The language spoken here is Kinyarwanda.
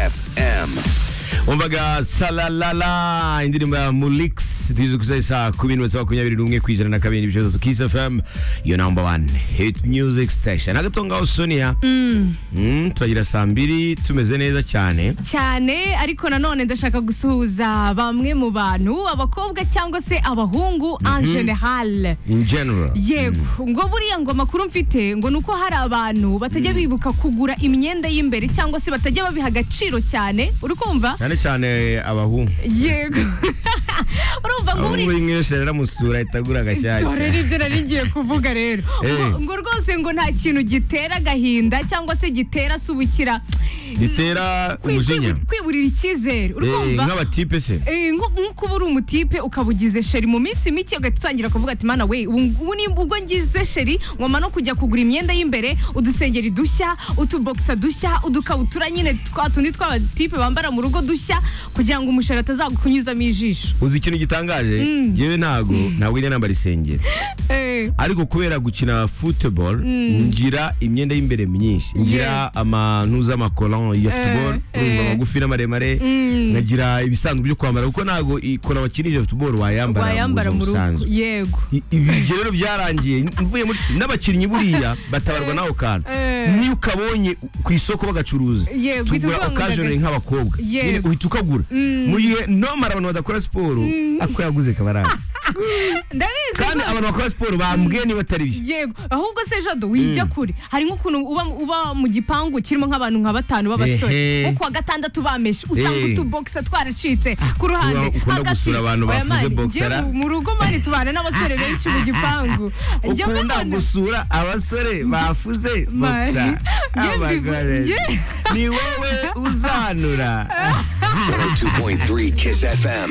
FM umvaga salalala indirimbo ya mulix tuzi ku isaha kumi n'imwe saa makumyabiri n'umwe ku ijana na kabiri n'ibice bitatu kisi fm yo namba wani hiti miyuziki sitesheni agato ngaho sonia Mm, turagira saa mbiri tumeze neza cyane cyane ariko nanone ndashaka gusuhuza bamwe mu bantu abakobwa cyangwa se abahungu en general in general yego ngo buriya ngo amakuru mfite ngo ni uko hari abantu batajya bibuka kugura imyenda y'imbere cyangwa se batajya babiha agaciro cyane uri kumva cyane cyane abahungu yego urumva ngo buri abahungu b'inkwese riramusura ahita agura dore ni agashyashya ibyo nari ngiye kuvuga rero ngo Eh. ngo rwose ngo nta kintu gitera agahinda cyangwa se gitera asubikira gitera Kwi- umujinya kwibu- kwiburira icyizere uri Eh, kumva nk'abatipe se Eh, nko- nk'uko uba uri umutipe ukaba ugize sheri mu minsi mike ugahita utangira kuvuga ati mana we ubu ubu ni ubwo ngize sheri ngoma no kujya kugura imyenda y'imbere udusengeri dushya utubogisa dushya udukabutura nyine twa tundi tw'abatipe bambara mu rugo dushya kugira ngo umusheri atazakunyuzamo ijisho uzi ikintu gitangaje ngewe ntago ntabwo njya nambara isengeri Eh, ariko kubera gukina football ngira imyenda y'imbere myinshi ngira amantu z'amakoran ya football urumva magufi n'amaremare nkagira ibisanzwe byo kwambara kuko ntabwo ikora bakinisha football wayambara mu wayambara buzima mu rugo busanzwe yego I- ibi ibyo rero byarangiye mvuye muri n'abakinnyi buriya batabarwa n'ako kantu Eh. niyo ukabonye ku isoko bagacuruza Yego, uhita tugura uvuga ngo occasionally ndaga- nk'abakobwa Yego. Nyine uhita ukagura mu gihe nomara abantu badakora siporo ako yaguze kabaranga ndabizi kandi ko- abantu bakora siporo bambwiye niba atari byo yego ahubwo se jado wijya kure hari nk'ukuntu uba, uba mu gipangu kirimo nk'abantu nka batanu Ehe. b'abasore nko kuwa gatandatu bameshe usanga Eh. utubogisa twaracitse ku ruhande Uba ukunda hagati. gusura abantu Oya basize mani, boxer, njye ah? mu- mu rugo mani tubana n'abasore benshi mu gipangu Njye ukunda mbibona- gusura abasore bafuze Ma- boksa Njye abagore mbivu- njye- ni wowe uzanura 102.3 Kiss FM